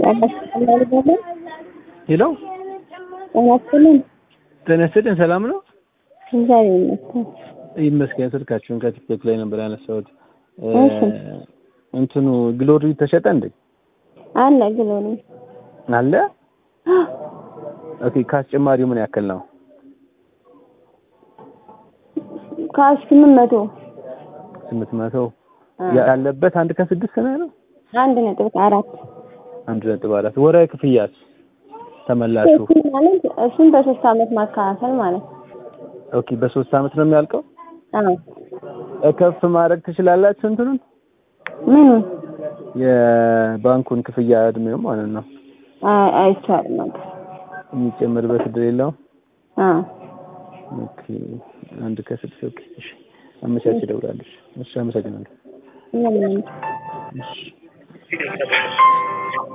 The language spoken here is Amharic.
ሄሎ ጤናስጥልን ጤና ይስጥልኝ። ሰላም ነው? እግዚአብሔር ይመስገን። ይመስገን። ስልካችሁን ከቲክቶክ ላይ ነበር ያነሳሁት። እሺ። እንትኑ ግሎሪ ተሸጠ እንዴ? አለ ግሎሪ አለ። ኦኬ። ከአስጨማሪው ምን ያክል ነው? ከስምንት መቶ ስምንት መቶ ያለበት አንድ ከስድስት ነው ያለው። አንድ ነጥብ አራት አንድ ነጥብ አራት ወራዊ ክፍያስ ተመላሹ? እሱን ማለት እሱን በሶስት አመት ማካፈል ማለት ነው። ኦኬ። በሶስት አመት ነው የሚያልቀው። አዎ ከፍ ማድረግ ትችላላችሁ እንትኑን ምኑን የባንኩን ክፍያ እድሜው ማለት ነው አይ አይቻልም ነበር። የሚጨምርበት እድል የለውም። አዎ ኦኬ። አንድ ከስድስት ኦኬ። እሺ። አመቻች እደውላለሁ። እሺ። አመሰግናለሁ። ምንም እሺ